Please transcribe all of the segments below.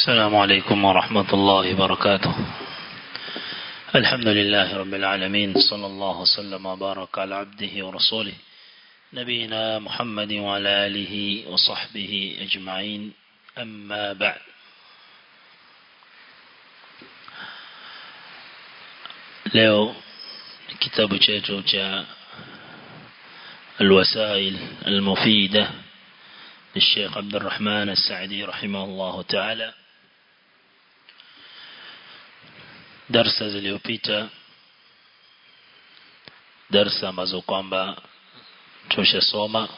السلام عليكم ورحمة الله وبركاته الحمد لله رب العالمين صلى الله وسلم وبارك على عبده ورسوله نبينا محمد وعلى آله وصحبه أجمعين أما بعد leo kitabu chetu cha الوسائل المفيدة للشيخ عبد الرحمن السعدي رحمه الله تعالى darsa zilizopita darsa ambazo kwamba tushasoma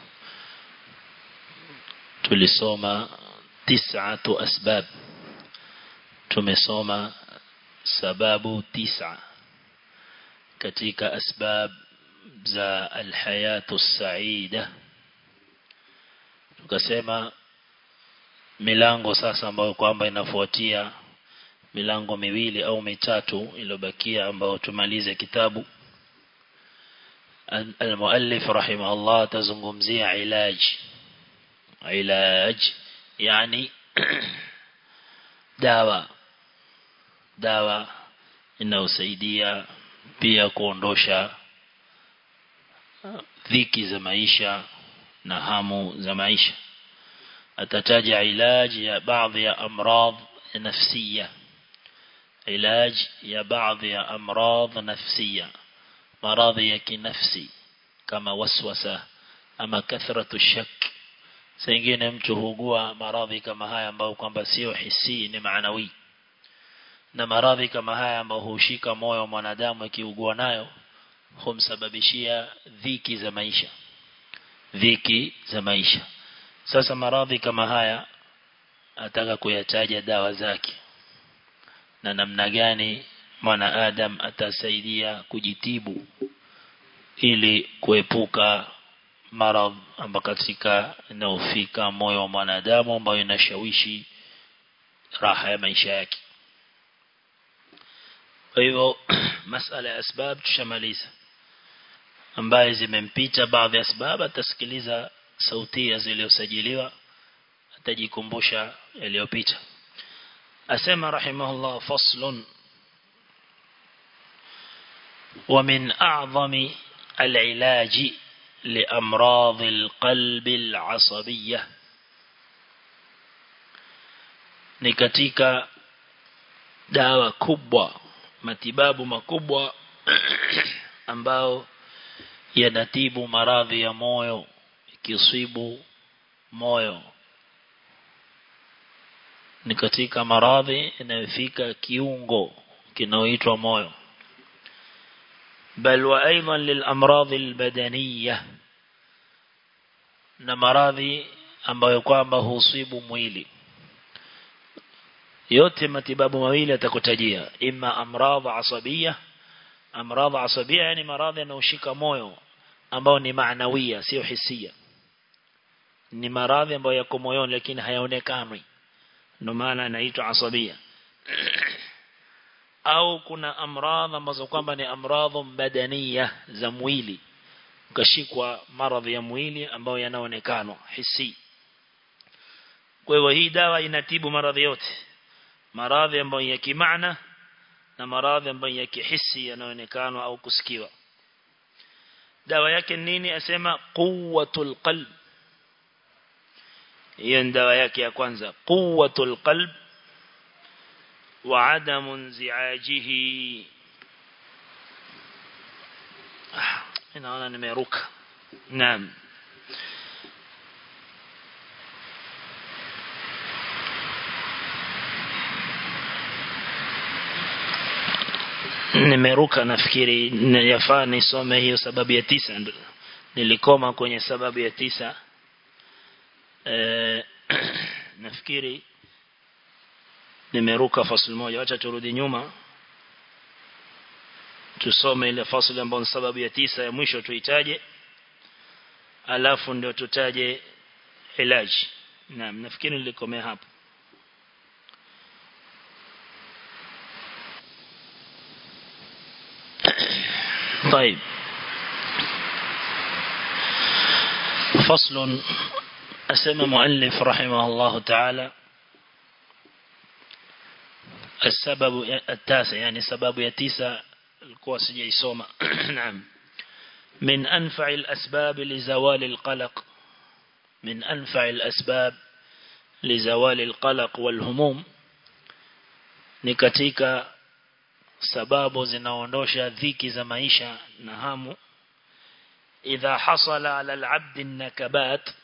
tulisoma tis'atu asbab tumesoma sababu tisa katika asbab za alhayatu saida tukasema milango sasa ambayo kwamba inafuatia milango miwili au mitatu iliyobakia ambayo tumalize kitabu المؤلف رحمه الله تزungumzia علاج علاج يعني dawa dawa inayosaidia pia kuondosha dhiki za maisha na hamu za maisha atataja ilaji ya baadhi ya amradh nafsiya علاج يا بعض يا أمراض نفسية مرض يكي نفسي كما وسوسة أما كثرة الشك سينجين mtu hugua maradhi kama haya ambayo kwamba sio hisi ni maanawi na maradhi kama haya ambayo hushika moyo wa mwanadamu akiugua nayo humsababishia dhiki za maisha dhiki za maisha sasa maradhi kama haya ataka kuyataja dawa zake na namna gani mwana adam atasaidia kujitibu ili kuepuka maradhi ambayo katika inaofika moyo wa mwanadamu ambayo inashawishi raha ya maisha yake kwa hivyo masala ya asbab tushamaliza ambaye zimempita baadhi ya sababu atasikiliza sauti zilizosajiliwa atajikumbusha yaliyopita أسمى رحمه الله فصل ومن أعظم العلاج لأمراض القلب العصبية نكتيك dawa kubwa matibabu makubwa ambao yanatibu maradhi ya moyo ikisibu moyo ni katika maradhi inayofika kiungo kinaoitwa moyo bal wa aidan lil amradhi al badaniyah na maradhi ambayo kwamba husibu mwili yote matibabu mawili atakutajia imma amradhi asabia amradhi asabia yani maradhi yanayoshika moyo ambao ni maanawia sio hisia ni maradhi ambayo yako moyoni lakini hayaonekani ndio maana inaitwa asabia au kuna amradhi ambazo kwamba ni amradhi badania za mwili ukashikwa maradhi ya mwili ambayo yanaonekana hisi kwa hivyo hii dawa inatibu maradhi yote maradhi ambayo ya kimaana na maradhi ambayo ya kihisi yanaonekana au kusikiwa dawa yake nini asema quwwatul qalb hiyo dawa yake ya kwanza quwwatul qalb wa adamu inziajihi inaona nimeruka naam nimeruka nafikiri yafaa nisome hiyo sababu ya tisa nilikoma kwenye sababu ya tisa e, nafikiri nimeruka fasli moja acha turudi nyuma tusome ile fasli ambayo ni sababu ya tisa ya mwisho tuitaje alafu ndio tutaje ilaji naam nafikiri nilikomea hapo طيب فصل أسمى مؤلف رحمه الله تعالى السبب التاسع يعني سبب يتيسى القوى سجيسوما نعم من أنفع الأسباب لزوال القلق من أنفع الأسباب لزوال القلق والهموم ni katika sababu zinaondosha dhiki za maisha na hamu idha hasala ala al-abd nakabat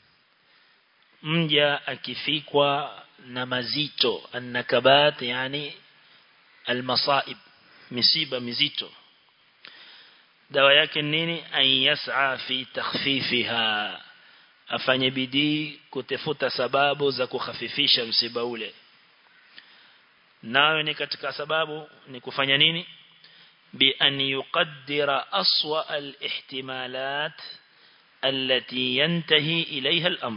mja akifikwa na mazito an-nakabat yani al-masaib misiba mizito dawa yake nini an yas'a fi takhfifiha afanye bidii kutafuta sababu za kukhafifisha msiba ule nayo ni katika sababu ni kufanya nini bi an yuqaddira aswa al-ihtimalat التي ينتهي إليها الأمر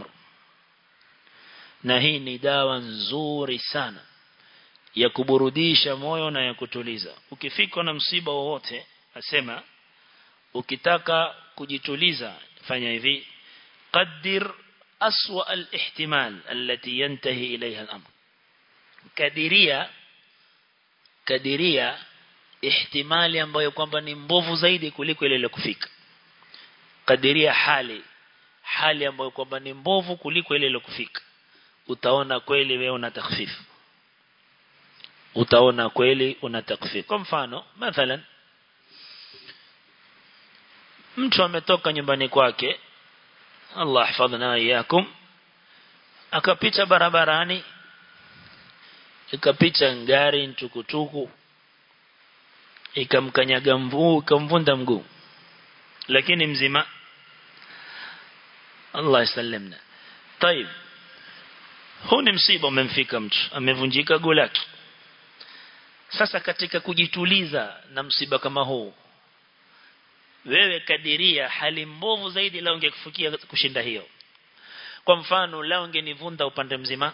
na hii ni dawa nzuri sana ya kuburudisha moyo na ya kutuliza ukifika na msiba wowote asema ukitaka kujituliza fanya hivi qaddir aswa al-ihtimal التي ينتهي إليها الأمر kadiria kadiria ihtimali ambayo kwamba ni mbovu zaidi kuliko ile ile kufika kadiria hali hali ambayo kwamba ni mbovu kuliko ile ile kufika utaona kweli wewe una takhfifu utaona kweli una takfifu kwa mfano mathalan mtu ametoka nyumbani kwake Allah hifadhna iyakum akapita barabarani ikapita ngari ntukutuku ikamkanyaga mguu ikamvunda mguu lakini mzima Allah yasallimna طيب huu ni msiba umemfika mtu amevunjika guu lake sasa katika kujituliza na msiba kama huu wewe kadiria hali mbovu zaidi lao ungekufikia kushinda hiyo kwa mfano lao ungenivunda upande mzima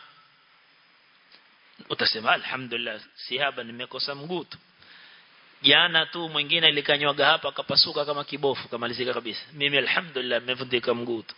utasema alhamdulillah si haba nimekosa mguu tu jana tu mwingine ilikanywaga hapa akapasuka kama kibofu kamalizika kabisa mimi alhamdulillah nimevundika mguu tu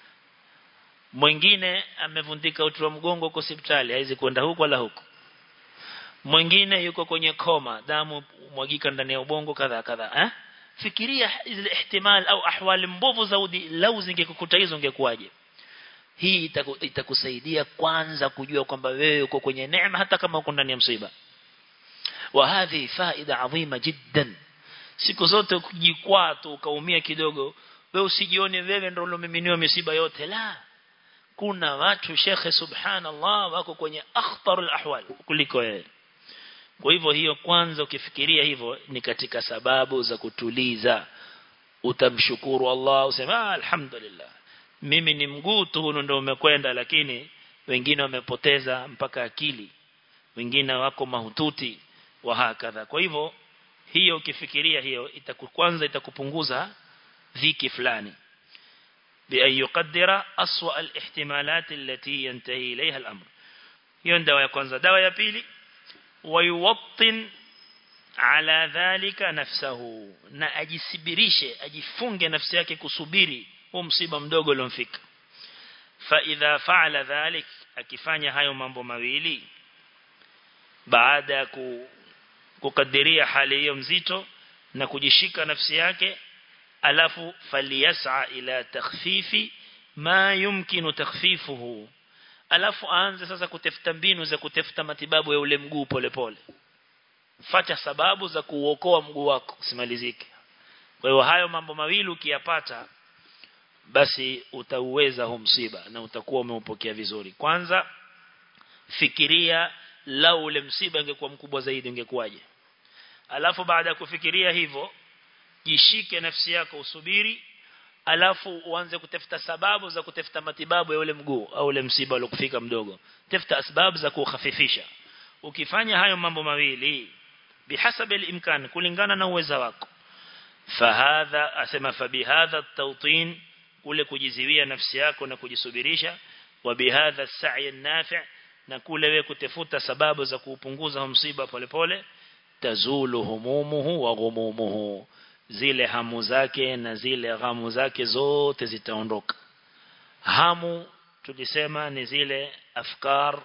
mwingine amevundika uti wa mgongo kwa hospitali haizi kwenda huko wala huko mwingine yuko kwenye koma damu mwagika ndani ya ubongo kadha kadha eh fikiria zile ihtimal au ahwali mbovu zaudi lau zingekukuta hizo ungekuwaje hii itaku, itakusaidia kwanza kujua kwamba wewe uko kwenye neema hata kama uko ndani ya msiba wa hadhi faida adhima jiddan siku zote ukijikwaa tu ukaumia kidogo wewe usijione wewe ndio ulomiminiwa misiba yote la kuna watu shekhe subhanallah wako kwenye akhtarul ahwal kuliko wewe kwa hivyo hiyo kwanza ukifikiria hivyo ni katika sababu za kutuliza utamshukuru Allah useme ah, alhamdulillah mimi ni mguu tu ndio umekwenda lakini wengine wamepoteza mpaka akili wengine wako mahututi wa hakadha kwa hivyo hiyo ukifikiria hiyo itakukwanza itakupunguza dhiki fulani بأن يقدر أسوأ الاحتمالات التي ينتهي إليها الأمر hiyo dawa ya kwanza dawa ya pili wayuwattin ala dhalika nafsahu na ajisibirishe ajifunge nafsi yake kusubiri huo msiba mdogo uliomfika fa idha fa'ala dhalik akifanya hayo mambo mawili baada ya kukadiria hali hiyo mzito na kujishika nafsi yake alafu faliyas'a ila takhfifi ma yumkinu takhfifuhu alafu aanze sasa kutafuta mbinu za kutafuta matibabu ya ule mguu polepole fata sababu za kuokoa mguu wako usimalizike kwa hiyo hayo mambo mawili ukiyapata basi utauweza huu msiba na utakuwa umeupokea vizuri kwanza fikiria lau ule msiba ungekuwa mkubwa zaidi ungekuwaje alafu baada ya kufikiria hivyo jishike nafsi yako usubiri alafu uanze kutafuta sababu za kutafuta matibabu ya ule mguu au ule msiba uliokufika mdogo tafuta sababu za kukhafifisha ukifanya hayo mambo mawili bihasabi imkan kulingana na uwezo wako fahadha asema fabihadha tawtin kule kujiziwia nafsi yako na kujisubirisha wa bihadha as-sa'i an-nafi' na kule wewe kutafuta sababu za kuupunguza msiba polepole tazulu humumuhu wa ghumumuhu zile hamu zake na zile ghamu zake zote zitaondoka hamu tulisema ni zile afkar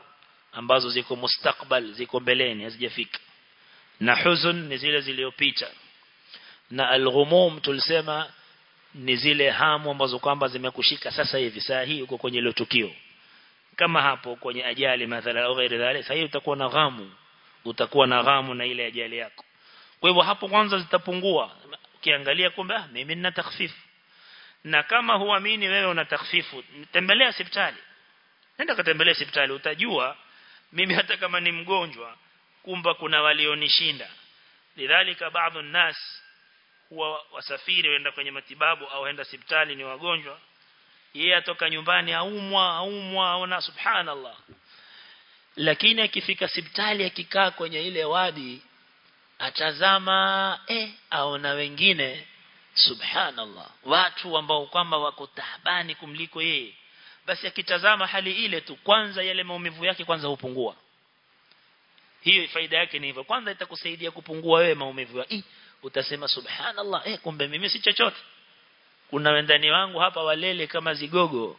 ambazo ziko mustakbal ziko mbeleni hazijafika na huzun ni zile zilizopita na alghumum tulisema ni zile hamu ambazo kwamba zimekushika sasa hivi saa hii uko kwenye ile tukio kama hapo kwenye ajali mathala au ghairi dhalik sasa utakuwa na ghamu utakuwa na ghamu na ile ajali yako kwa hivyo hapo kwanza zitapungua ukiangalia kumbe ah mimi nina takhfifu na kama huamini wewe una takhfifu tembelea hospitali nenda katembelea hospitali utajua mimi hata kama ni mgonjwa kumba kuna walionishinda lidhalika baadhi nas huwa wasafiri waenda kwenye matibabu au waenda hospitali ni wagonjwa yeye atoka nyumbani aumwa aumwa aona subhanallah lakini akifika hospitali akikaa kwenye ile wadi atazama eh aona wengine subhanallah watu ambao kwamba wako taabani kumliko yeye basi akitazama hali ile tu kwanza yale maumivu yake kwanza hupungua hiyo faida yake ni hivyo kwanza itakusaidia kupungua wewe maumivu ya utasema subhanallah eh kumbe mimi si chochote kuna wendani wangu hapa walele kama zigogo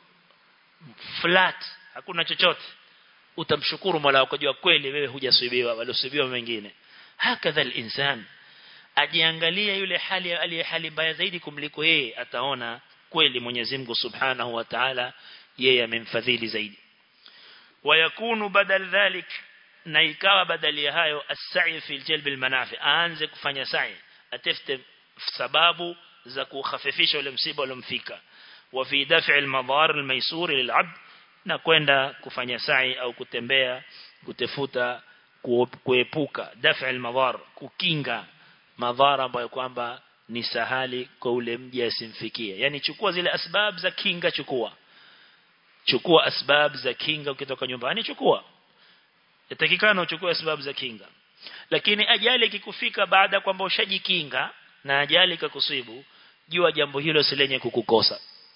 flat hakuna chochote utamshukuru Mola wako jua kweli wewe hujasubiwa waliosubiwa wengine hakadha al-insan ajiangalia yule hali aliye hali mbaya zaidi kumliko yeye ataona kweli Mwenyezi Mungu Subhanahu wa Ta'ala yeye amemfadhili zaidi wayakunu badal dhalik na ikawa badali ya hayo as-sa'i fi jalb al-manafi aanze kufanya sa'i atafute sababu za kukhafifisha ule msiba uliomfika wa fi daf'i al-madar al-maysur lil-'abd na kwenda kufanya sa'i au kutembea kutafuta kuepuka daf'i al-madar kukinga madhara ambayo kwamba ni sahali kwa ule mji asimfikie yani chukua zile asbab za kinga chukua chukua asbab za kinga ukitoka nyumbani chukua yatakikana uchukue sababu za kinga lakini ajali ikikufika baada kwamba ushajikinga na ajali ikakusibu jua jambo hilo si lenye kukukosa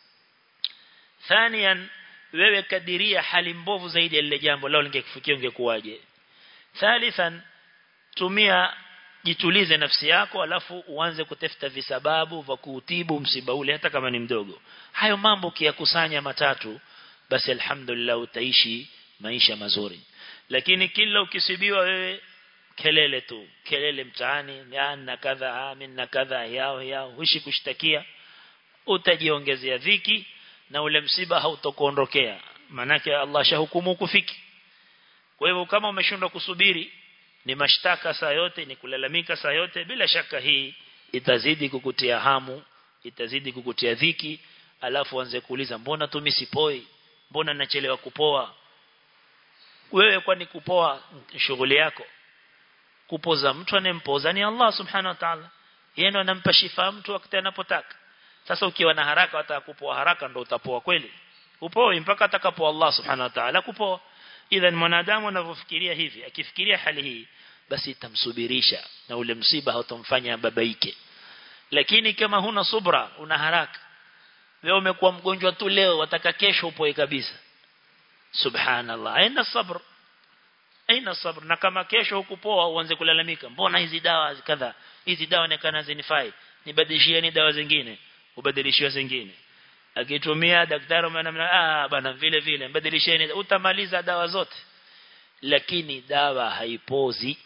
thanian wewe kadiria hali mbovu zaidi ya lile jambo lao lingekufikia ungekuwaje thalithan tumia jitulize nafsi yako alafu uanze kutafuta visababu vya kuutibu msiba ule hata kama ni mdogo hayo mambo kiyakusanya matatu basi alhamdulillah utaishi maisha mazuri lakini kila ukisibiwa wewe kelele tu kelele mtaani na kadha amin na kadha yao yao hushi kushtakia utajiongezea dhiki na ule msiba hautokuondokea manake Allah shahukumu kufiki kwa hivyo kama umeshindwa kusubiri ni mashtaka saa yote ni kulalamika saa yote bila shaka hii itazidi kukutia hamu itazidi kukutia dhiki alafu anze kuuliza mbona tu misipoi mbona nachelewa kupoa wewe kwani kupoa shughuli yako kupoza mtu anempoza ni Allah subhanahu wa ta'ala yeye ndo anampa shifa mtu wakati anapotaka sasa ukiwa na haraka wataka kupoa haraka ndo utapoa kweli upoi mpaka atakapo Allah subhanahu wa ta'ala kupoa idhan mwanadamu anavyofikiria hivi akifikiria hali hii basi itamsubirisha na ule msiba hautamfanya babaike lakini kama huna subra una haraka wewe umekuwa mgonjwa tu leo wataka kesho upoe kabisa subhanallah aina sabr aina sabr na kama kesho hukupoa uanze kulalamika mbona hizi dawa kadha hizi dawa nekana zinifai nibadilishieni dawa zingine ubadilishiwe zingine akitumia daktari mwana ah bana vile vile mbadilisheni utamaliza dawa zote lakini dawa haipozi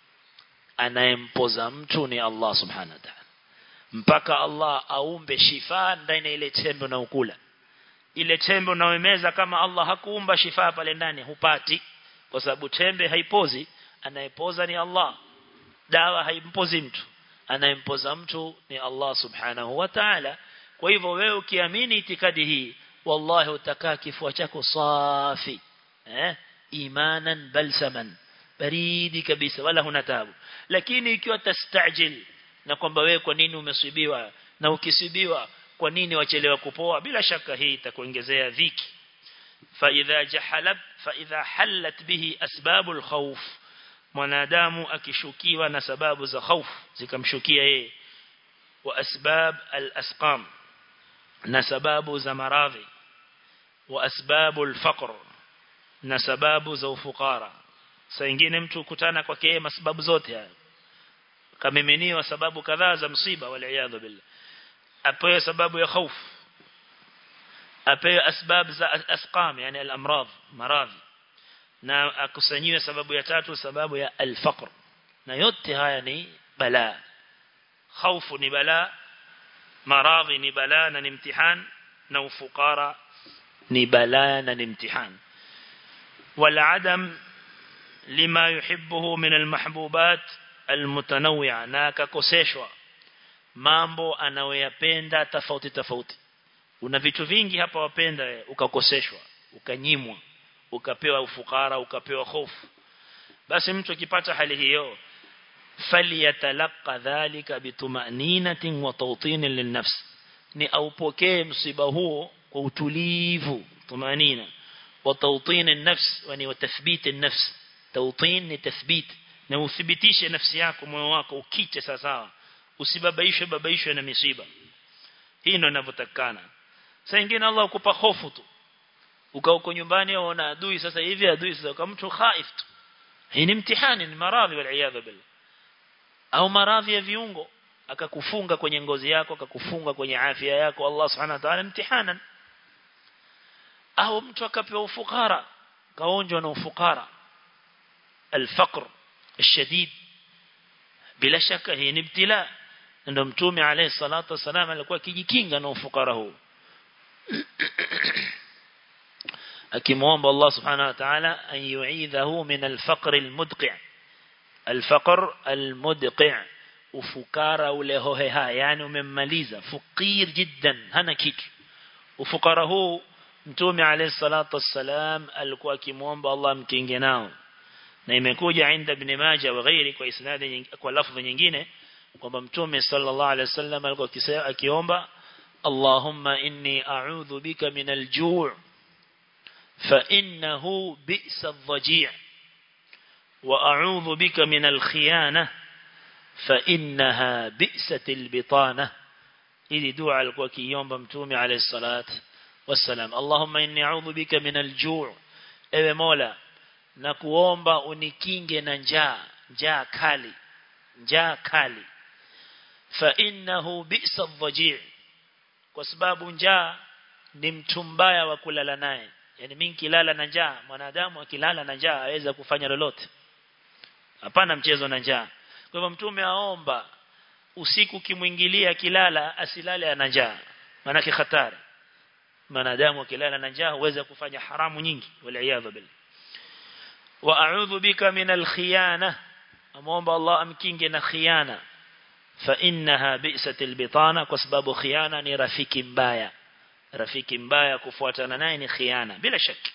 anayempoza mtu ni Allah subhanahu wa ta'ala mpaka Allah aumbe shifa ndani ile tembe na ukula ile tembe unaoimeza kama Allah hakuumba shifa pale ndani hupati kwa sababu tembe haipozi anayepoza ni Allah dawa haimpozi mtu anayempoza mtu ni Allah subhanahu wa ta'ala kwa hivyo wewe ukiamini itikadi hii wallahi utakaa kifua chako safi eh imanan balsaman baridi kabisa wala huna tabu lakini ikiwa tastajil na kwamba wewe kwa nini umesibiwa na ukisibiwa kwa nini wachelewa kupoa bila shaka hii itakuongezea dhiki fa idha jahalab fa idha halat bihi asbabul khawf mwanadamu akishukiwa na sababu za hofu zikamshukia yeye wa asbab al-asqam na sababu za maradhi wa asbabu al-faqr na sababu za ufukara saa nyingine mtu kutana kwake yeye sababu zote haya kamiminiwa sababu kadhaa za msiba wal billah apewe sababu ya hofu apewe asbab za asqam yani al-amrad maradhi na akusanyiwe sababu ya tatu sababu ya al-faqr na yote haya ni balaa khaufu ni balaa maradhi ni balaa na ni mtihani na ufukara ni balaa na ni mtihani والعدم لما يحبه من المحبوبات المتنوعة na akakoseshwa mambo anayoyapenda tofauti tofauti una vitu vingi hapa wapenda ukakoseshwa ukanyimwa ukapewa ufukara ukapewa hofu basi mtu akipata hali hiyo falyatalqa dhalika bituma'ninatin wa tawtin linnafs ni aupokee msiba huo kwa utulivu tumanina وتوطين النفس يعني وتثبيت النفس توطين تثبيت na uthibitishe nafsi yako moyo wako ukite sawa usibabaishwe babaishwe na misiba hii ndio inavyotakana sasa ingine Allah ukupa hofu tu ukao uko nyumbani unaona adui sasa hivi adui sasa kama mtu khaif tu hii ni mtihani ni maradhi wal iyadha billah au maradhi ya viungo akakufunga kwenye ngozi yako akakufunga kwenye afya yako Allah subhanahu wa ta'ala mtihanan au mtu akapewa ufukara kaonjwa na ufukara الفقر الشديد bila shaka hii ni ibtila ndio mtume alayhi salatu wasalam alikuwa kijikinga na ufukara huu akimuomba Allah subhanahu wa ta'ala an yu'idhahu min al-faqr al-mudqi' al-faqr al-mudqi' ufukara ule hoheha yani umemmaliza fukir jiddan hana kitu ufukara huu mtume alayhi salatu wassalam alikuwa akimuomba Allah mkinge nao na imekuja inda ibn Majah wa ghairi kwa isnadi kwa lafzi nyingine kwamba mtume sallallahu alayhi wasallam alikuwa akiomba Allahumma inni a'udhu bika min al-ju' fa innahu bi'sa adh-dhaji' wa a'udhu bika min al-khiyana fa innaha bi'sat al-bitana ili dua alikuwa akiomba mtume alayhi salatu wassalam Allahumma inni a'udhu bika min al-ju' ewe Mola na kuomba unikinge na njaa njaa kali njaa kali fa innahu bi'sa adh kwa sababu njaa ni mtu mbaya wa kulala naye yani mimi kilala na njaa mwanadamu akilala na njaa aweza kufanya lolote hapana mchezo na njaa kwa hivyo mtume aomba usiku kimwingilia kilala asilale ana njaa maana hatari mwanadamu akilala na njaa huweza kufanya haramu nyingi waliaadha billah wa a'udhu bika min al-khiyana amuomba Allah amkinge na khiyana fa innaha bi'satil bitana kwa sababu khiyana ni rafiki mbaya rafiki mbaya kufuatana naye ni khiyana bila shaka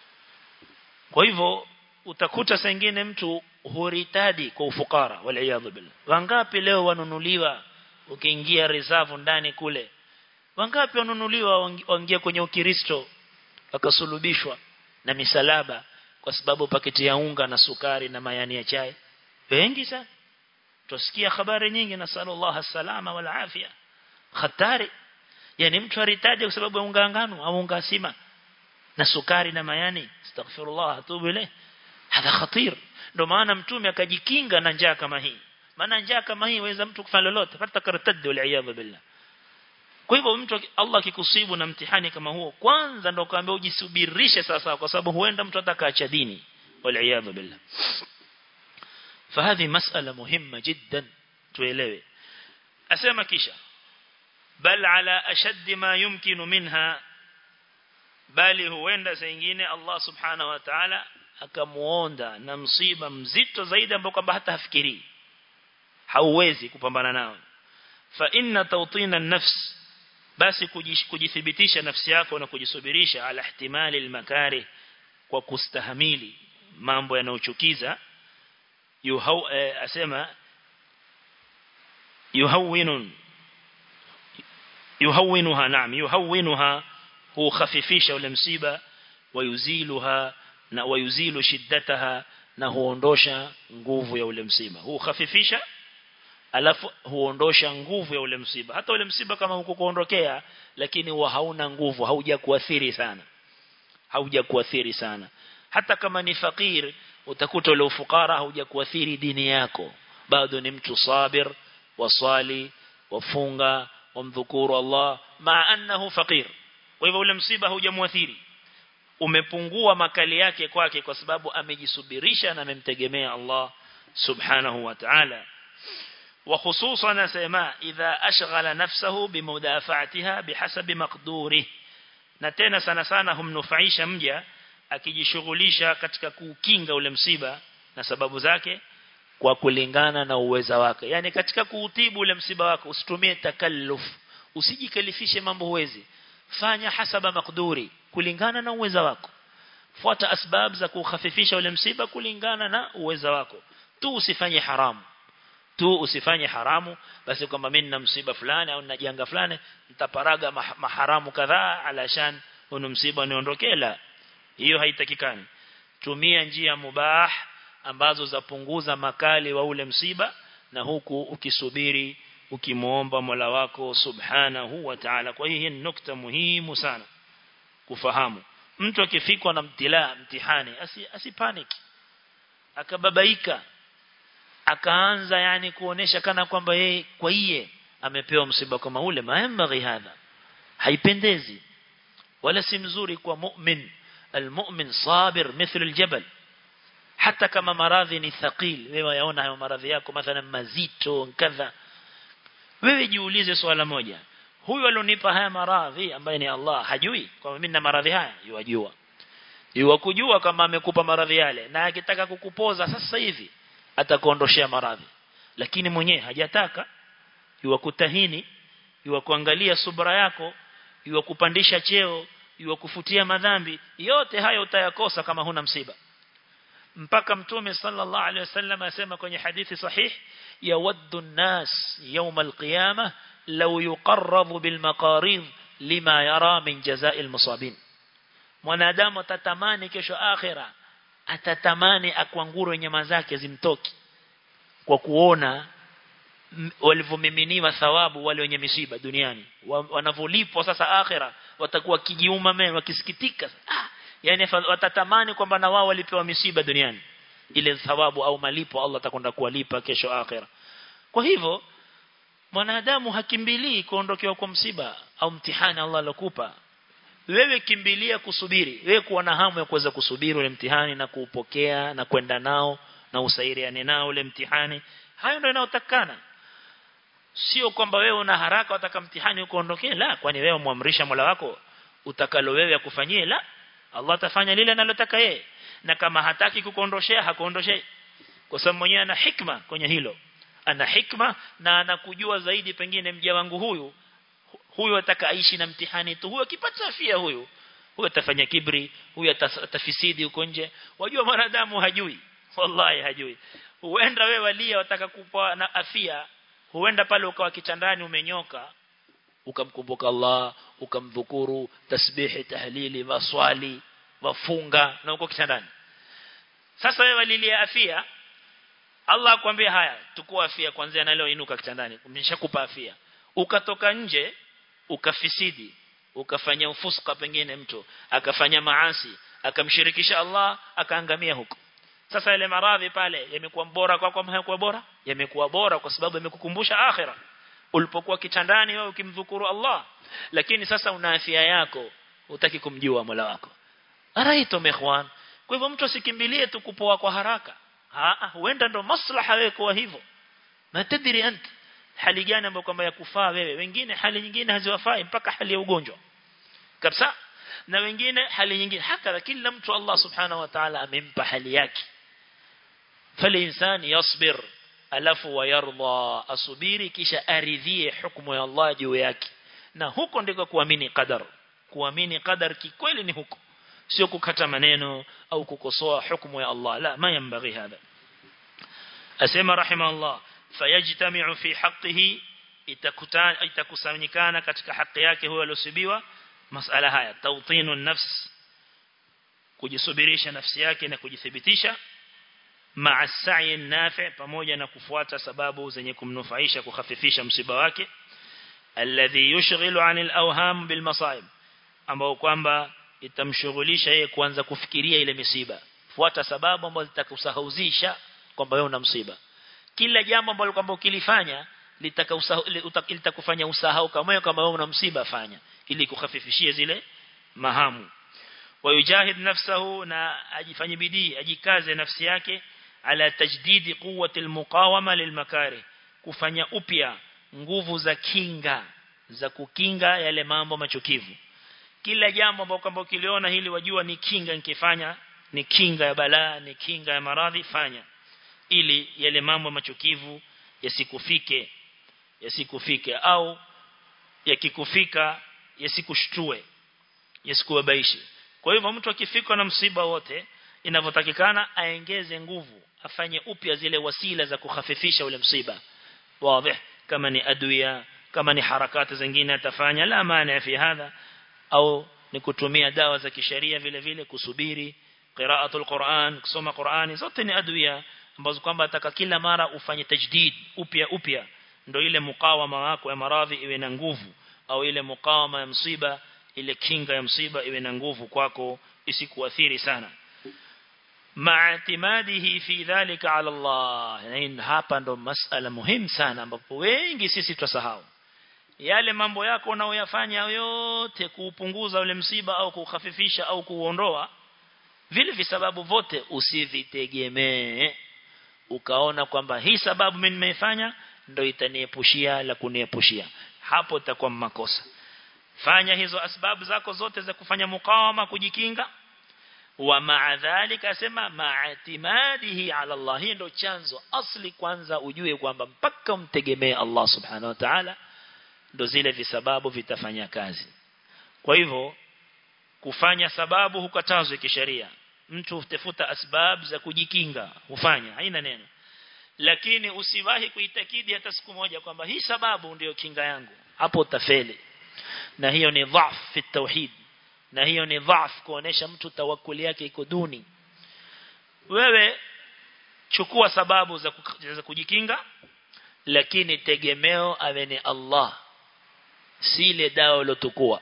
kwa hivyo utakuta sengine mtu huritadi kwa ufukara waliaadha billah wangapi leo wanunuliwa ukiingia reserve ndani kule wangapi wanunuliwa waingia kwenye ukristo akasulubishwa na misalaba kwa sababu paketi ya unga na sukari na mayani ya chai wengi sana tusikia habari nyingi na sallallahu salama wal afia hatari yani mtu aritaje kwa sababu ya unga ngano au unga sima na sukari na mayani astaghfirullah atubu ile hadha khatir ndio maana mtume akajikinga na njaa kama hii maana njaa kama hii waweza mtu kufanya lolote hata kartad wal iyadha billah kwa hivyo mtu Allah akikusibu na mtihani kama huo kwanza ndo kaambia ujisubirishe sasa kwa sababu huenda mtu atakaacha dini wal billah فهذه مسألة مهمة جدا tuelewe asema kisha bal ala ashad ma yumkinu minha bali huenda zingine Allah subhanahu wa ta'ala akamuonda na msiba mzito zaidi ambao kwamba hata hafikiri hauwezi kupambana nao fa inna tawtina an-nafs basi kujithibitisha nafsi yako na kujisubirisha ala ihtimali al-makari kwa kustahamili mambo yanayochukiza yuhau eh, asema yuhawinun yuhawinuha naam yuhawinuha hukhafifisha ule msiba wayuziluha na wayuzilu shiddataha na huondosha nguvu ya ule msiba hukhafifisha alafu huondosha nguvu ya ule msiba hata ule msiba kama huko kuondokea lakini huwa hauna nguvu hauja kuathiri sana hauja kuathiri sana hata kama ni fakir utakuta ule ufukara hauja kuathiri dini yako bado ni mtu sabir wasali wafunga wamdhukuru Allah ma annahu fakir kwa hivyo ule msiba haujamuathiri umepungua makali yake kwake kwa sababu amejisubirisha na amemtegemea Allah subhanahu wa ta'ala وخصوصا نسمع إذا أشغل نفسه بمدافعتها بحسب مقدوره na tena sana sana humnufaisha mja akijishughulisha katika kukinga ule msiba na sababu zake kwa kulingana na uweza wake yani katika kuutibu ule msiba wako usitumie takalluf usijikalifishe mambo huwezi fanya hasaba makduri kulingana na uweza wako fuata asbab za kukhafifisha ule msiba kulingana na uweza wako tu usifanye haramu tu usifanye haramu basi kwamba mimi nina msiba fulani au nina janga fulani nitaparaga maharamu kadhaa alashan hunu msiba niondokee la hiyo haitakikani tumia njia mubah ambazo zapunguza makali wa ule msiba na huku ukisubiri ukimuomba Mola wako subhanahu wa ta'ala kwa hiyo ni nukta muhimu sana kufahamu mtu akifikwa na mtila mtihani asi, asipanic akababaika akaanza yani kuonesha kana kwamba yeye kwa iye amepewa msiba kama ule maembaghi hadha haipendezi wala si mzuri kwa mu'min almu'min sabir mithlu aljabal hata kama maradhi ni thaqil wewe yaona hayo maradhi yako mathalan mazito kadha wewe jiulize swala moja huyu alionipa haya maradhi ambaye ni Allah hajui kwamba mimi nina maradhi haya yajua yua kujua kama amekupa maradhi yale na akitaka kukupoza sasa hivi atakuondoshea maradhi lakini mwenyewe hajataka yua kutahini yua kuangalia subra yako yua kupandisha cheo yua kufutia madhambi yote hayo utayakosa kama huna msiba mpaka mtume sallallahu alaihi wasallam asema kwenye hadithi sahih yawaddu an-nas yawm al-qiyamah law yuqarrabu bil maqarid lima yara min jaza'il musabin mwanadamu atatamani kesho akhira atatamani akwanguro nyama zake zimtoki kwa kuona walivyomiminiwa thawabu wale wenye misiba duniani wanavolipwa sasa akhira watakuwa kijiuma mema wakisikitika ah, yani watatamani kwamba na wao walipewa misiba duniani ile thawabu au malipo Allah atakwenda kuwalipa kesho akhira kwa hivyo mwanadamu hakimbilii kuondokewa kwa msiba au mtihani Allah alokupa wewe kimbilia kusubiri wewe kuwa na hamu ya kuweza kusubiri ule mtihani na kuupokea na kwenda nao na usairiane nao ule mtihani hayo ndio yanayotakana sio kwamba wewe una haraka wataka mtihani ukoondokee la kwani wewe muamrisha Mola wako utakalo wewe akufanyie la Allah atafanya lile analotaka yeye na kama hataki kukuondoshea hakuondoshei kwa sababu mwenyewe ana hikma kwenye hilo ana hikma na anakujua zaidi pengine mja wangu huyu huyu ataka aishi na mtihani tu huyu akipata afya huyu huyu atafanya kibri huyu atafisidi huko nje wajua mwanadamu hajui wallahi hajui huenda wewe walia wataka kupa na afya huenda pale ukawa kitandani umenyoka ukamkumbuka Allah ukamdhukuru tasbihi tahlili waswali wafunga na uko kitandani sasa wewe walilia afya Allah akwambia haya tukua afya kwanza na leo inuka kitandani nimeshakupa afya ukatoka nje ukafisidi ukafanya ufuska pengine mtu akafanya maasi akamshirikisha Allah akaangamia huko sasa ile maradhi pale yamekuwa bora kwa kwa hayakuwa bora yamekuwa bora kwa sababu yamekukumbusha akhira ulipokuwa kitandani wewe ukimdhukuru Allah lakini sasa una afya yako utaki kumjua Mola wako araito mehwan kwa hivyo mtu asikimbilie tu kupoa kwa haraka ah huenda ndo maslaha wewe kwa hivyo na tadiri anta hali gani ambayo kwamba ya kufaa wewe wengine hali nyingine haziwafai mpaka hali ya ugonjwa kabisa na wengine hali nyingine haka kila mtu Allah subhanahu wa ta'ala amempa hali yake fali insani yasbir alafu wayarda asubiri kisha aridhie hukumu ya Allah juu yake na huko ndiko kuamini qadar kuamini qadar kikweli ni huko sio kukata maneno au kukosoa hukumu ya Allah la ma yambaghi hada asema rahimahullah fayajtami'u fi haqqihi itakusanyikana katika haki yake huyo aliyosibiwa masala haya tawtinu nafs kujisubirisha nafsi yake na kujithibitisha ma'a sa'i nafi pamoja na kufuata sababu zenye kumnufaisha kukhafifisha msiba wake alladhi yushghilu 'anil awham bil masaib ambao kwamba itamshughulisha yeye kuanza kufikiria ile misiba fuata sababu ambazo zitakusahauzisha kwamba wewe una msiba kila jambo ambalo kwamba ukilifanya litakufanya usahau kama wewe kama wewe una msiba fanya ili kukhafifishie zile mahamu ويجاهد نفسه na ajifanye bidii ajikaze nafsi yake ala tajdidi quwwati almuqawama lilmakari kufanya upya nguvu za kinga za kukinga yale mambo machukivu kila jambo ambalo kwamba ukiliona hili wajua ni kinga nikifanya ni kinga ya balaa ni kinga ya maradhi fanya ili yale mambo machukivu yasikufike yasikufike au yakikufika yasikushtue yasikuwabaishi kwa hivyo mtu akifikwa na msiba wote inavyotakikana aengeze nguvu afanye upya zile wasila za kukhafifisha ule msiba wazi kama ni adwiya kama ni harakati zingine atafanya la maana fi hadha au ni kutumia dawa za kisheria vile vile kusubiri qiraatul Qur'an kusoma Qur'ani zote ni adwiya ambazo kwamba ataka kila mara ufanye tajdid upya upya ndio ile mukawama wako ya maradhi iwe na nguvu au ile mukawama ya msiba ile kinga ya msiba iwe na nguvu kwako isikuathiri sana ma'timadihi fi dhalika ala Allah yani hapa ndo masala muhimu sana ambapo wengi sisi tusahau yale mambo yako unaoyafanya yote kuupunguza ule msiba au kukhafifisha au kuondoa vile visababu vote usivitegemee ukaona kwamba hii sababu mimi nimeifanya ndio itaniepushia la kuniepushia hapo itakuwa makosa fanya hizo asbabu zako zote za kufanya mukawama kujikinga wa maadhalika asema maatimadihi ala Allah hii ndio chanzo asli kwanza ujue kwamba mpaka umtegemee Allah subhanahu wa ta'ala ndo zile visababu vitafanya kazi kwa hivyo kufanya sababu hukatazwi kisheria mtu utafuta asbab za kujikinga hufanya haina neno lakini usiwahi kuitakidi hata siku moja kwamba hii sababu ndiyo kinga yangu hapo utafeli na hiyo ni dhaf fi tauhid na hiyo ni dhaf kuonesha mtu tawakkuli yake iko duni wewe chukua sababu za, za kujikinga lakini tegemeo awe ni Allah si ile dawa ulotukua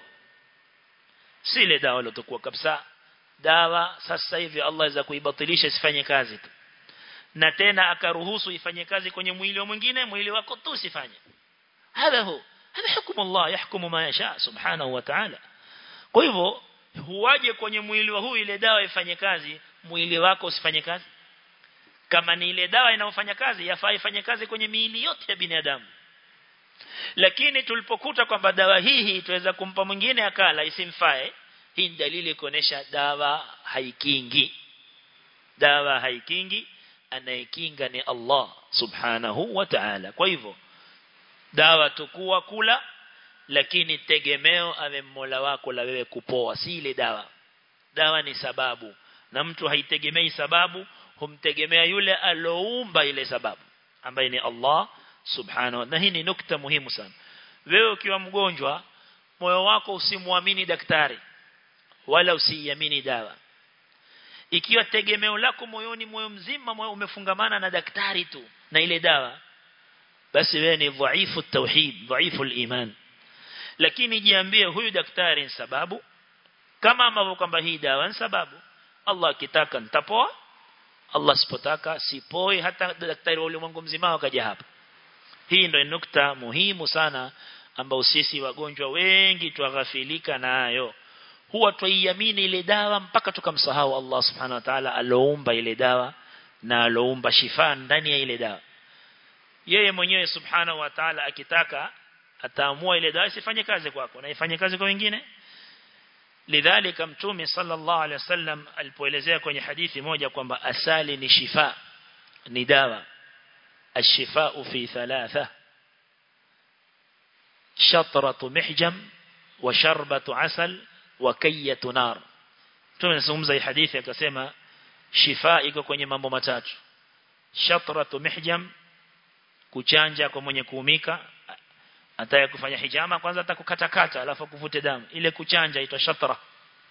si ile dawa ulotukua kabisa dawa sasa hivi Allah za kuibatilisha isifanye kazi tu na tena akaruhusu ifanye kazi kwenye mwili wa mwingine mwili wako tu usifanye hadha hu hadha hukumu Allah yahkumu ma yasha subhanahu wa ta'ala kwa hivyo huwaje kwenye mwili wa huyu ile dawa ifanye kazi mwili wako usifanye kazi kama ni ile dawa inayofanya kazi yafaa ifanye kazi kwenye miili yote ya binadamu lakini tulipokuta kwamba dawa hii hii tuweza kumpa mwingine akala isimfae hii dalili kuonesha dawa haikingi dawa haikingi anayekinga ni Allah subhanahu wa ta'ala kwa hivyo dawa tukua kula lakini tegemeo awe Mola wako la wewe kupoa si ile dawa dawa ni sababu na mtu haitegemei sababu humtegemea yule aloumba ile sababu ambaye ni Allah subhanahu na hii ni nukta muhimu sana wewe ukiwa mgonjwa moyo wako usimwamini daktari wala usiamini dawa ikiwa tegemeo lako moyoni moyo mzima moyo umefungamana na daktari tu na ile dawa basi wewe ni dhaifu tauhid dhaifu iman lakini jiambie huyu daktari ni sababu kama ambavyo kwamba hii dawa ni sababu Allah akitaka nitapoa Allah sipotaka sipoi hata daktari wa ulimwengu mzima wakaja hapa hii ndio nukta muhimu sana ambao sisi wagonjwa wengi tuaghafilika nayo huwa tuiamini ile dawa mpaka tukamsahau Allah subhanahu wa ta'ala aloumba ile dawa na aloumba shifa ndani ya ile dawa yeye mwenyewe subhanahu wa ta'ala akitaka ataamua ile dawa isifanye kazi kwako na ifanye kazi kwa wengine lidhalika mtume sallallahu alaihi wasallam alipoelezea kwenye hadithi moja kwamba asali ni shifa ni dawa الشفاء في ثلاثة شطرة محجم وشربة عسل وكية نار tumezungumza hii hadithi akasema shifa iko kwenye mambo matatu shatratu mihjam kuchanja kwa mwenye kuumika ataya kufanya hijama kwanza atakukatakata alafu kuvute damu ile kuchanja itwa shatra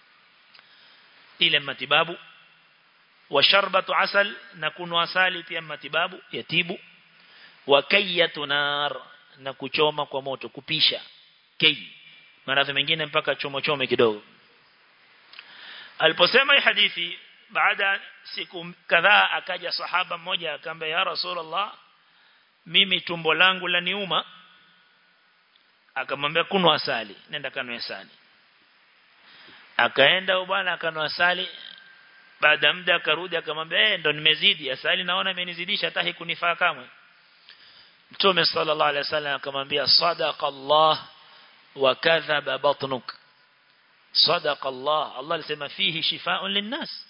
ile matibabu wa sharbatu asal na kunwa asali pia matibabu yatibu wa kayyatu nar na kuchoma kwa moto kupisha kay maradhi mengine mpaka chomo chome kidogo aliposema hii hadithi baada siku kadhaa akaja sahaba mmoja akamwambia ya rasulullah mimi tumbo langu la niuma akamwambia kunwa asali nenda kanwe asali akaenda bwana akanwasali baada muda akarudi akamwambia eh ndo nimezidi asali naona amenizidisha hata hikunifaa kamwe Mtume sallallahu alaihi wasallam akamwambia sadaqa Allah wa kadhaba batnuk sadaqa Allah Allah alisema fihi shifaa'un linnas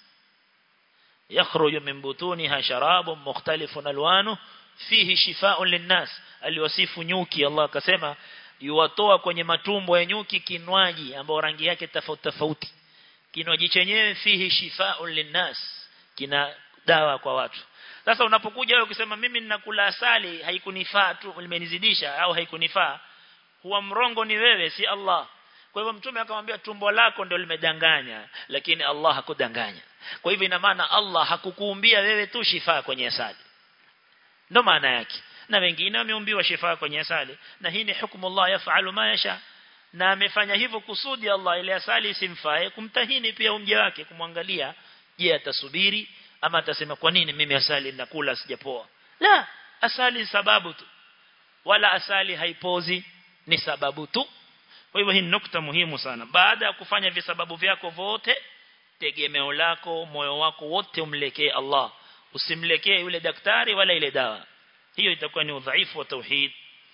يخرج من بطونها شراب مختلف الوانه فيه شفاء للناس aliwasifu nyuki Allah akasema yuwatoa kwenye matumbo ya nyuki kinwaji ambao rangi yake tofauti tofauti kinywaji chenyewe fihi shifaa'un linnas kina dawa kwa watu sasa unapokuja wewe ukisema mimi ninakula asali haikunifaa tu limenizidisha au haikunifaa huwa mrongo ni wewe si Allah kwa hivyo mtume akamwambia tumbo lako ndio limedanganya lakini Allah hakudanganya kwa hivyo ina maana Allah hakukuumbia wewe tu shifa kwenye asali ndio maana yake na wengine wameumbiwa shifa kwenye asali na hii ni hukumu Allah yafalu ma yasha na amefanya hivyo kusudi Allah ile asali isimfae kumtahini pia umja wake kumwangalia je atasubiri ama atasema kwa nini mimi asali nakula sijapoa la asali sababu tu wala asali haipozi ni sababu tu kwa hivyo hii ni nukta muhimu sana baada ya kufanya visababu vyako vote tegemeo lako moyo wako wote umlekee Allah usimlekee yule daktari wala ile dawa hiyo itakuwa ni udhaifu wa tauhid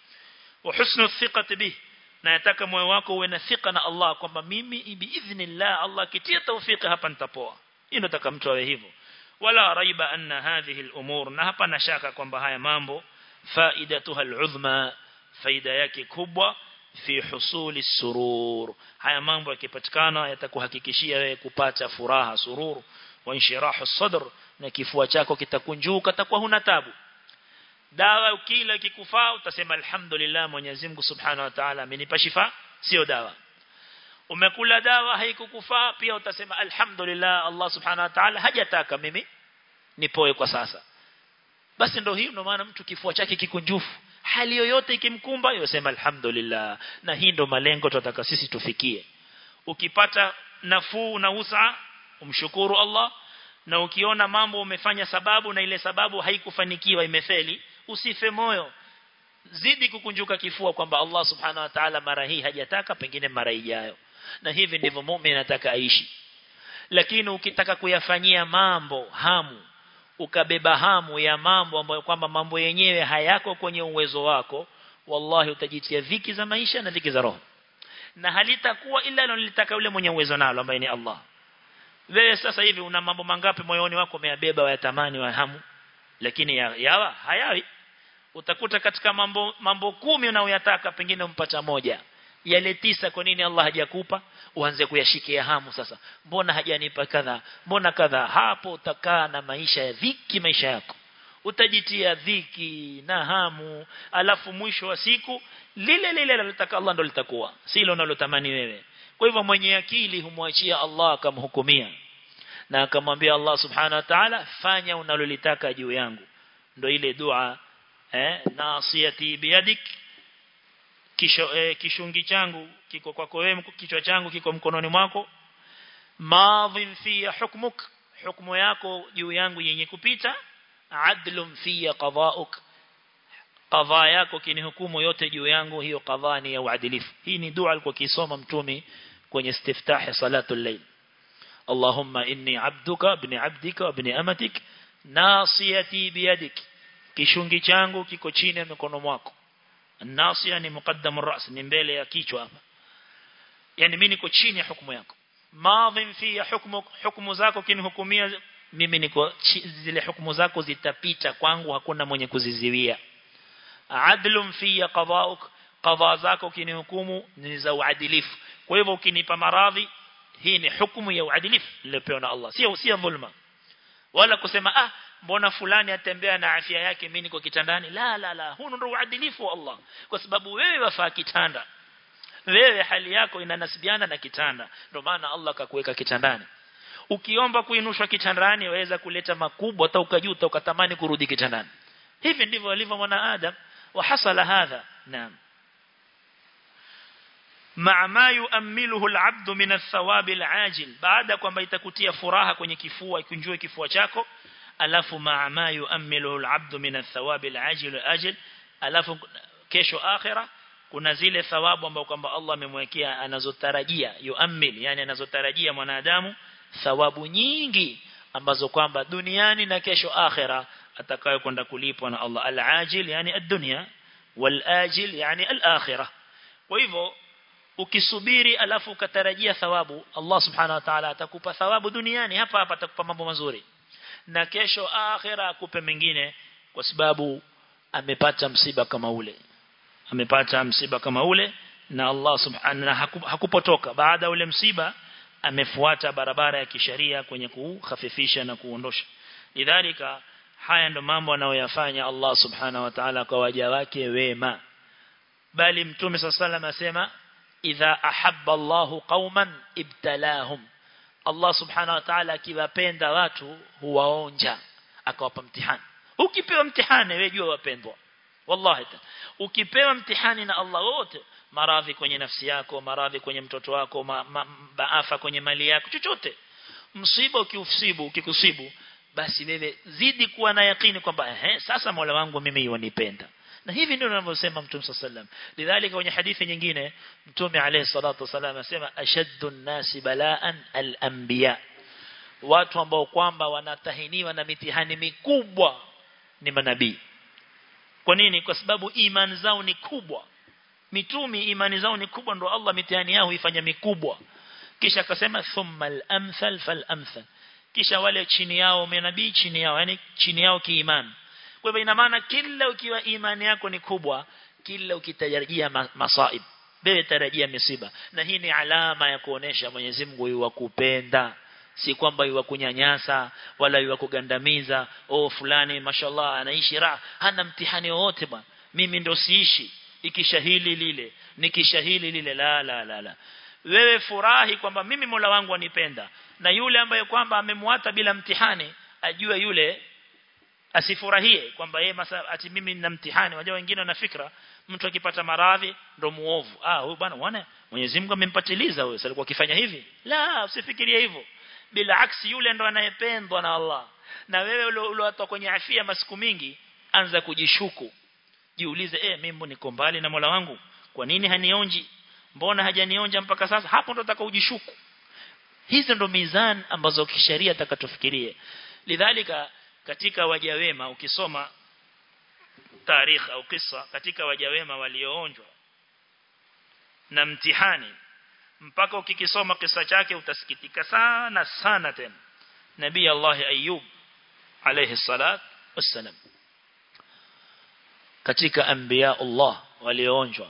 wa husnu thiqati bih na nataka moyo wako uwe na thika na Allah kwamba mimi biidhnillah Allah kitia tawfiki hapa nitapoa hiyo nataka mtu awe hivyo wala raiba anna hadhihi al-umur na hapa na shaka kwamba haya mambo faidatuha al-udhma faida yake kubwa fi husuli surur haya mambo yakipatikana yatakuhakikishia wewe kupata furaha surur wa inshirahu sadr na kifua chako kitakunjuka takuwa huna tabu dawa ukila ikikufaa utasema alhamdulillah Mwenyezi Mungu Subhanahu wa Ta'ala amenipa shifa sio dawa umekula dawa haikukufaa pia utasema alhamdulillah Allah Subhanahu wa Ta'ala hajataka mimi nipoe kwa sasa basi ndio hiyo ndio maana mtu kifua chake kikunjufu hali yoyote ikimkumba yosema alhamdulillah na hii ndo malengo tunataka sisi tufikie ukipata nafuu na usa umshukuru Allah na ukiona mambo umefanya sababu na ile sababu haikufanikiwa imefeli usife moyo zidi kukunjuka kifua kwamba Allah subhanahu wa ta'ala mara hii hajataka pengine mara ijayo na hivi ndivyo muumini anataka aishi lakini ukitaka kuyafanyia mambo hamu ukabeba hamu ya mambo ambayo kwamba mambo yenyewe hayako kwenye uwezo wako wallahi utajitia dhiki za maisha na dhiki za roho na halitakuwa ila alilotaka yule mwenye uwezo nalo ambaye ni Allah wewe sasa hivi una mambo mangapi moyoni wako umeyabeba wayatamani wa hamu lakini ya, yawa hayawi utakuta katika mambo mambo kumi unayoyataka pengine umpata moja yale tisa kwa nini Allah hajakupa uanze kuyashikia hamu sasa mbona hajanipa kadha mbona kadha hapo utakaa na maisha ya dhiki maisha yako utajitia dhiki na hamu alafu mwisho wa siku lile lile alilotaka Allah ndo litakuwa silo unalotamani wewe kwa hivyo mwenye akili humwachia Allah akamhukumia na akamwambia Allah subhanahu wa ta'ala fanya unalolitaka juu yangu ndo ile dua eh nasiyati biyadik kisho eh, kishungi changu kiko kwako wewe kichwa changu kiko mkononi mwako madhin fi hukmuk hukumu yako juu yangu yenye kupita adlum fi qada'uk qadha yako kinihukumu yote juu yangu hiyo qadha ni ya uadilifu hii ni dua alikuwa kisoma mtume kwenye istiftah salatul layl Allahumma inni abduka ibn abdika ibn amatik nasiyati biyadik kishungi changu kiko chini ya mikono mwako Nasia ni muqaddam ar-ra's ni mbele ya kichwa hapa. yani mimi niko chini ya hukumu yako madhim fi hukmu hukumu zako kinihukumia mimi niko zile hukumu zako zitapita kwangu hakuna mwenye kuziziwia adlum fi qada'uk qadha zako kinihukumu ni za uadilifu kwa hivyo ukinipa maradhi hii ni hukumu ya uadilifu niliyopewa na Allah sio sio dhulma wala kusema ah mbona fulani atembea na afya yake mimi niko kitandani la la la huu ndio uadilifu wa Allah kwa sababu wewe wafaa kitanda wewe hali yako inanasibiana na kitanda ndio maana Allah akakuweka kitandani ukiomba kuinushwa kitandani waweza kuleta makubwa hata ukajuta ukatamani kurudi kitandani hivi ndivyo alivyo mwanadamu wa hasala hadha naam مع ما يؤمله العبد من الثواب العاجل بعد kwamba itakutia furaha kwenye kifua ikunjue kifua chako alafu maa ma yuammilu al-abdu min ath-thawab al-ajil ajil alafu kesho akhira kuna zile thawabu ambazo kwamba Allah amemwekea anazotarajia yuammil yani anazotarajia mwanadamu thawabu nyingi ambazo kwamba duniani na kesho akhera atakayo kwenda kulipwa na Allah al-ajil yani ad-dunya wal-ajil yani al-akhirah kwa hivyo ukisubiri alafu ukatarajia thawabu Allah subhanahu wa ta'ala atakupa thawabu duniani hapa hapa atakupa mambo mazuri na kesho akhira akupe mengine kwa sababu amepata msiba kama ule amepata msiba kama ule na Allah subhanahu hakupotoka baada ule msiba amefuata barabara ya kisheria kwenye kukhafifisha na kuondosha lidhalika haya ndo mambo anayoyafanya Allah subhanahu wa ta'ala kwa waja wake wema bali mtume sallallahu asema idha ahabba Allahu qauman ibtalahum Allah subhanahu wa ta'ala akiwapenda watu huwaonja akawapa mtihani ukipewa mtihani wewe jua wapendwa wallahi ukipewa mtihani na Allah wote maradhi kwenye nafsi yako maradhi kwenye mtoto wako ma, ma, baafa kwenye mali yako chochote msiba ukiusibu ukikusibu basi wewe zidi kuwa na yakini kwamba ehe sasa Mola wangu mimi wanipenda na hivi ndio anavyosema Mtume sallam lidhalika kwenye hadithi nyingine Mtume alayhi salatu wasallam asema ashaddu nasi balaan al-anbiya watu ambao kwamba wanatahiniwa na mitihani mikubwa ni manabii kwa nini kwa sababu imani zao ni kubwa mitumi imani zao ni kubwa ndio Allah mitihani yao huifanya mikubwa kisha akasema thumma al-amthal fal-amthal kisha wale chini yao manabii chini yao yani chini yao kiimani kwa hivyo ina maana kila ukiwa imani yako ni kubwa kila ukitarajia masaib wewe tarajia misiba na hii ni alama ya kuonesha Mwenyezi Mungu yuwakupenda si kwamba yuwakunyanyasa wala yuwakugandamiza oh fulani mashallah anaishi raha hana mtihani wowote bwana mimi ndo siishi ikishahili lile nikishahili lile la la la la wewe furahi kwamba mimi Mola wangu anipenda na yule ambaye kwamba amemwata bila mtihani ajue yule asifurahie kwamba yeye ati mimi nina mtihani wajua wengine wana fikra mtu akipata maradhi ndo muovu ah huyu bwana unaona Mwenyezi Mungu amempatiliza huyo alikuwa akifanya hivi la usifikirie hivyo bila aksi yule ndo anayependwa na Allah na wewe uliotoka kwenye afia masiku mingi anza kujishuku jiulize eh mimi niko mbali na Mola wangu kwa nini hanionji mbona hajanionja mpaka sasa hapo ndo nataka ujishuku hizo ndo mizan ambazo kisheria takatofikirie lidhalika katika waja wema ukisoma tarikh au kisa katika waja wema walioonjwa na mtihani mpaka ukikisoma kisa chake utasikitika sana sana tena nabii Allah Ayub alayhi salat wassalam katika anbiya Allah walioonjwa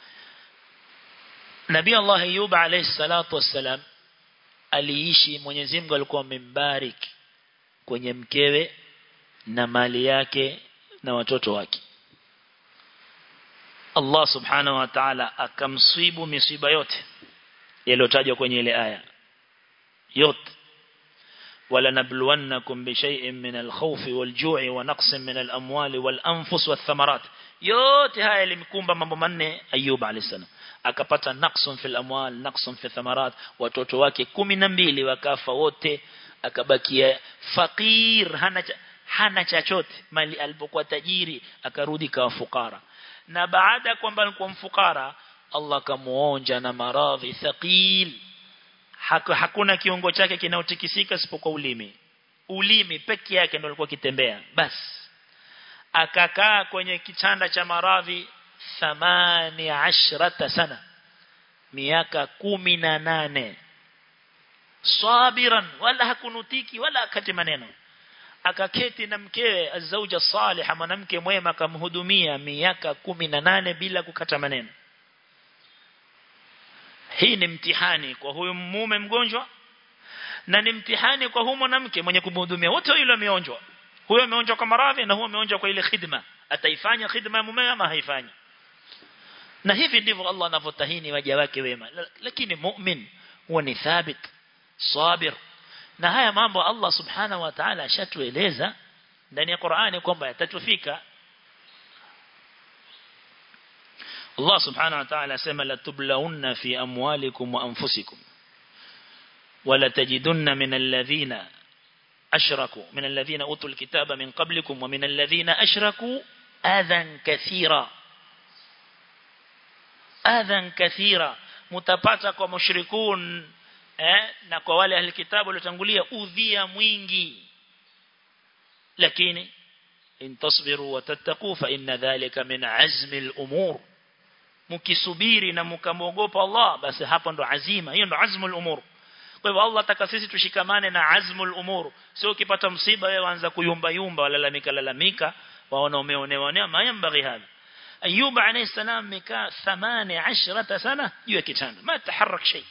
nabii Allah Ayub alayhi salatu wassalam aliishi Mwenyezi Mungu alikuwa amembariki kwenye mkewe na mali yake na watoto wake Allah subhanahu wa ta'ala akamsibu misiba yote yaliyotajwa kwenye ile aya yote wala nabluwannakum bi shay'in min al-khawfi wal-ju'i wa naqsin min al-amwali wal-anfus wath-thamarat yote haya yalimkumba mambo manne Ayub alayhisalam akapata naqsun fil amwal naqsun fi thamarat watoto wake 12 wakafa wote akabakia fakir hana hana chochote mali alipokuwa tajiri akarudi kawa fukara na baada kwamba alikuwa mfukara Allah kamuonja na maradhi thaqil hakuna kiungo chake kinaotikisika isipokuwa ulimi ulimi peke yake ndio alikuwa kitembea bas akakaa kwenye kitanda cha maradhi 18 sana miaka 18 sabiran wala hakunutiki wala akati maneno akaketi na mkewe azauja salih mwanamke mwema akamhudumia miaka 18 bila kukata maneno hii ni mtihani kwa huyu mume mgonjwa na ni mtihani kwa huyu mwanamke mwenye kumhudumia wote yule wameonjwa huyo ameonjwa kwa maradhi na huyo ameonjwa kwa ile khidma ataifanya khidma ya mume ama haifanyi na hivi ndivyo Allah anavyotahini waja wake wema lakini mu'min huwa ni thabit sabir na haya mambo Allah subhanahu wa ta'ala ashatueleza ndani ya Qur'ani kwamba yatatufika Allah subhanahu wa ta'ala sema la tublawunna fi amwalikum wa anfusikum wala tajidunna min alladhina ashraku min alladhina utul kitaba min qablikum wa min alladhina ashraku adhan kathira adhan kathira mutapata kwa mushrikun eh, na kwa wale ahli kitabu waliotangulia udhia mwingi lakini in tasbiru wa tattaqu fa inna dhalika min azmi al-umur mkisubiri na mkamwogopa Allah basi hapo ndo azima hiyo ndo azmul umur kwa hivyo Allah ataka sisi tushikamane na azmul umur sio ukipata msiba wewe anza kuyumba yumba walalamika lalamika waona umeonewa neema mayambaghi hadha أيوب عليه السلام مكا ثمان عشرة سنة يوكتان ما تحرك شيء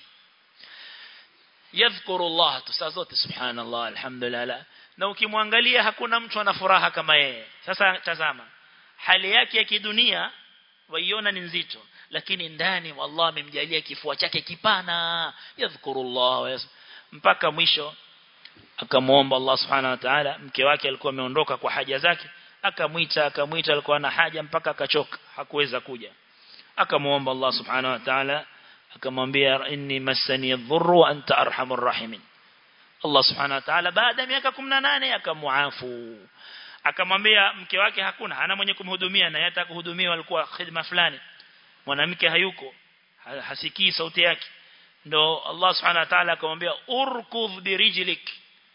يذكر الله تسازوت سبحان الله الحمد لله na ukimwangalia hakuna mtu ana furaha kama yeye sasa tazama hali yake ya kidunia waiona ni nzito lakini ndani Allah amemjalia kifua chake kipana yadhkurullah mpaka mwisho akamuomba Allah subhanahu wa ta'ala mke wake alikuwa ameondoka kwa haja zake akamwita akamwita alikuwa na haja mpaka akachoka hakuweza kuja akamuomba Allah subhanahu wa ta'ala akamwambia inni massani adh-dhurru wa anta arhamur rahimin Allah subhanahu wa ta'ala baada ya miaka 18 akamuafu akamwambia mke wake hakuna hana mwenye kumhudumia na yata kuhudumiwa alikuwa khidma fulani mwanamke hayuko hasikii sauti yake ndo Allah subhanahu wa ta'ala akamwambia urkudh birijlik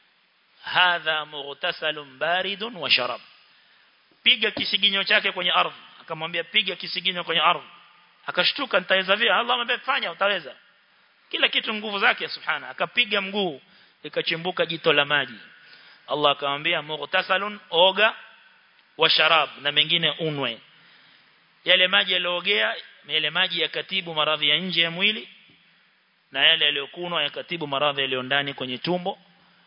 hadha mughtasalun baridun wa sharab piga kisiginyo chake kwenye ardhi akamwambia piga kisiginyo kwenye ardhi akashtuka nitaweza vipi Allah amwambia fanya utaweza kila kitu nguvu zake subhana akapiga mguu ikachimbuka jito la maji Allah akamwambia mughtasalun oga wa sharab na mengine unwe yale maji yaliogea yale maji yakatibu maradhi ya nje ya mwili na yale yaliyokunwa yakatibu maradhi yaliyo ndani kwenye tumbo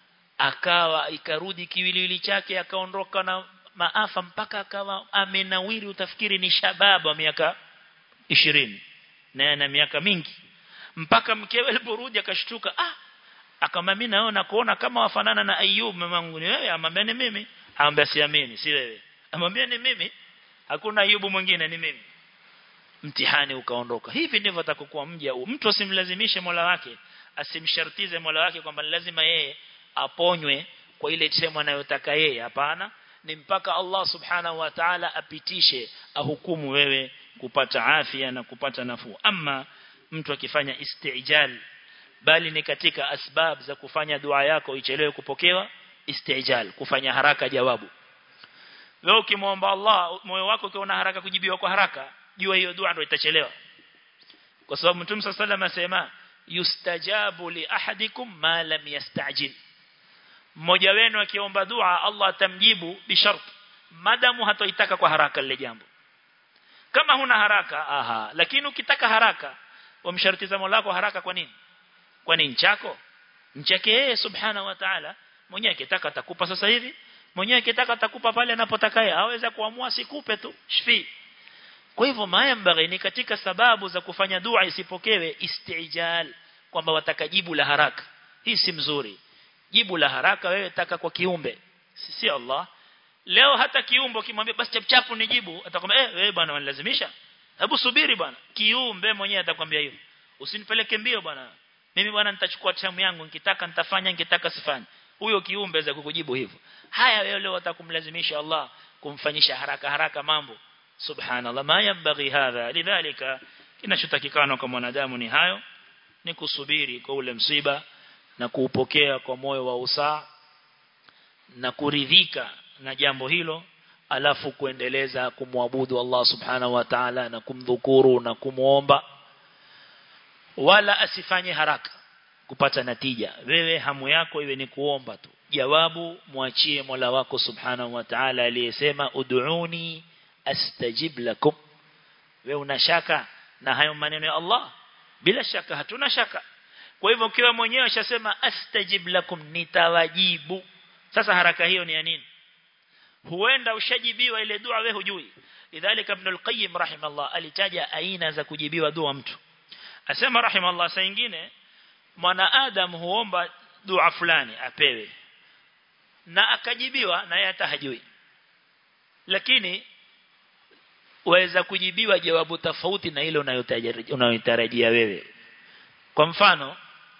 akawa ikarudi kiwiliwili chake akaondoka na maafa mpaka akawa amenawiri utafikiri ni shababu wa miaka 20 na ana miaka mingi mpaka mkewe aliporudi akashtuka ah akamwambia mimi naona kuona kama wafanana na Ayub mamangu ni wewe amwambia ni mimi amwambia siamini si wewe amwambia ni mimi hakuna Ayubu mwingine ni mimi mtihani ukaondoka hivi ndivyo atakokuwa mja mtu asimlazimishe Mola wake asimshartize Mola wake kwamba lazima yeye aponywe kwa ile sehemu anayotaka yeye hapana ni mpaka Allah subhanahu wa ta'ala apitishe ahukumu wewe kupata afya na kupata nafuu ama mtu akifanya istijal bali ni katika asbab za kufanya dua yako ichelewe kupokewa istijal kufanya haraka jawabu wewe ukimwomba Allah moyo wako ukiona haraka kujibiwa kwa haraka jua hiyo dua ndio itachelewa kwa sababu Mtume صلى الله asema yustajabu li ahadikum ma lam yastajil mmoja wenu akiomba dua Allah atamjibu bishart madamu hatoitaka kwa haraka lile jambo kama huna haraka aha lakini ukitaka haraka wamshartiza Mola wako haraka kwa nini kwa nini chako nchake yeye subhanahu wa ta'ala mwenyewe akitaka atakupa sasa hivi mwenyewe akitaka atakupa pale anapotaka yeye aweza kuamua sikupe tu shfi kwa hivyo mayambaghi ni katika sababu za kufanya dua isipokewe istijal kwamba watakajibu la haraka hii si mzuri jibu la haraka wewe taka kwa kiumbe si Allah leo hata kiumbe kimwambia basi chapchapu nijibu atakwambia eh wewe bwana wanilazimisha hebu subiri bwana kiumbe mwenyewe atakwambia hivyo usinipeleke mbio bwana mimi bwana nitachukua tamu yangu nikitaka nitafanya nikitaka sifanye huyo kiumbe za kukujibu hivyo haya wewe leo atakumlazimisha Allah kumfanyisha haraka haraka mambo subhanallah ma yambaghi hadha lidhalika kinachotakikana kwa mwanadamu ni hayo ni kusubiri kwa ule msiba na kuupokea kwa moyo wa usaa na kuridhika na jambo hilo alafu kuendeleza kumwabudu Allah subhanahu wa ta'ala na kumdhukuru na kumuomba wala asifanye haraka kupata natija wewe hamu yako iwe ni kuomba tu jawabu mwachie Mola wako subhanahu wa ta'ala aliyesema ud'uni astajib lakum wewe una shaka na hayo maneno ya Allah bila shaka hatuna shaka kwa hivyo ukiwa mwenyewe ashasema astajib lakum nitawajibu sasa haraka hiyo ni ya nini huenda ushajibiwa ile dua wewe hujui lidhalika ibn al-qayyim rahimallah alitaja aina za kujibiwa dua mtu asema rahimallah saa nyingine mwanadamu huomba dua fulani apewe na akajibiwa na yeye hata hajui lakini waweza kujibiwa jawabu tofauti na ile unayotarajia wewe kwa mfano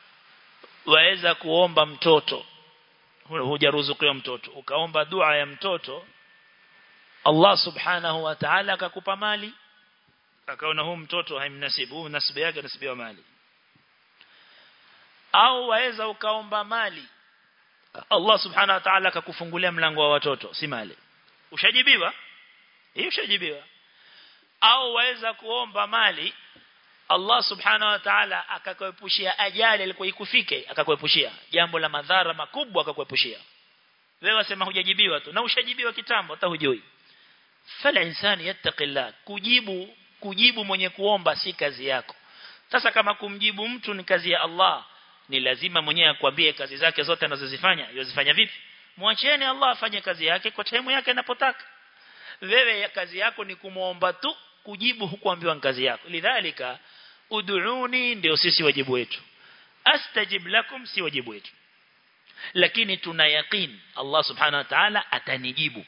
waweza kuomba mtoto hujaruzukiwa mtoto ukaomba dua ya mtoto Allah subhanahu wa ta'ala akakupa mali akaona huu mtoto haimnasibu huu nasibu yake nasibiwa mali au waweza ukaomba mali Allah subhanahu wa ta'ala akakufungulia mlango wa watoto si mali ushajibiwa hii ushajibiwa au waweza kuomba mali Allah subhanahu wa ta'ala akakuepushia ajali ilikuwa ikufike akakuepushia jambo la madhara makubwa akakuepushia wewe wasema hujajibiwa tu na ushajibiwa kitambo hata hujui fala insani yattaqillah kujibu kujibu mwenye kuomba si kazi yako sasa kama kumjibu mtu ni kazi ya Allah ni lazima mwenyewe akwambie kazi zake zote anazozifanya yozifanya vipi mwacheni Allah afanye kazi yake kwa time yake anapotaka wewe kazi yako ni kumuomba tu kujibu hukuambiwa kazi yako lidhalika ud'uni ndio sisi wajibu wetu astajib lakum si wajibu wetu lakini tuna yaqeen Allah subhanahu wa ta'ala atanijibu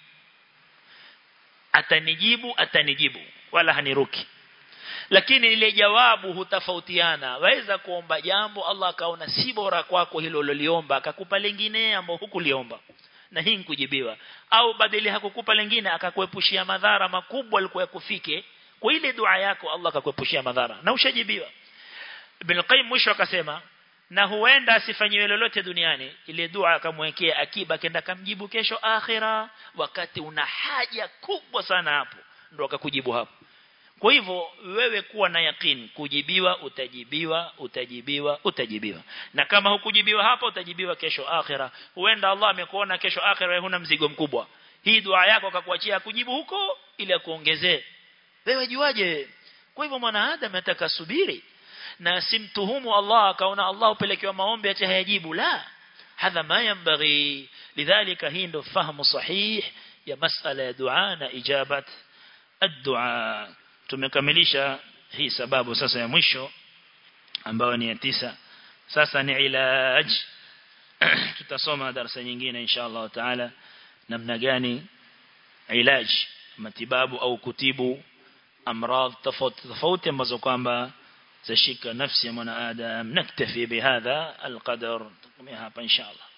atanijibu atanijibu wala haniruki lakini ile jawabu hutafautiana waweza kuomba jambo Allah akaona si bora kwako hilo uliloliomba akakupa lingine ambao hukuliomba na hii nikujibiwa au badili hakukupa lingine akakuepushia madhara makubwa alikuwa yakufike kwa ile dua yako Allah akakuepushia madhara na ushajibiwa Ibn Qayyim mwisho akasema na huenda asifanyiwe lolote duniani ile dua akamwekea akiba kenda kamjibu kesho akhira wakati una haja kubwa sana hapo ndo akakujibu hapo kwa hivyo wewe kuwa na yakin kujibiwa utajibiwa utajibiwa utajibiwa na kama hukujibiwa hapa utajibiwa kesho akhira huenda Allah amekuona kesho akhira huna mzigo mkubwa hii dua yako akakuachia kujibu huko ili akuongezee wewe juaje kwa hivyo mwanadamu atakasubiri na simtuhumu Allah akaona Allah upelekewa maombi ati hayajibu la hadha ma yanbaghi lidhalika hii ndo fahamu sahih ya masala ya dua na ijabat ad-dua tumekamilisha hii sababu sasa ya mwisho ambayo ni ya tisa sasa ni ilaj tutasoma darasa nyingine insha Allah taala namna gani ilaj matibabu au kutibu amradh tofauti tofauti ambazo kwamba zashika nafsi ya mwanadamu naktafi bihadha alqadar tukomea hapa insha Allah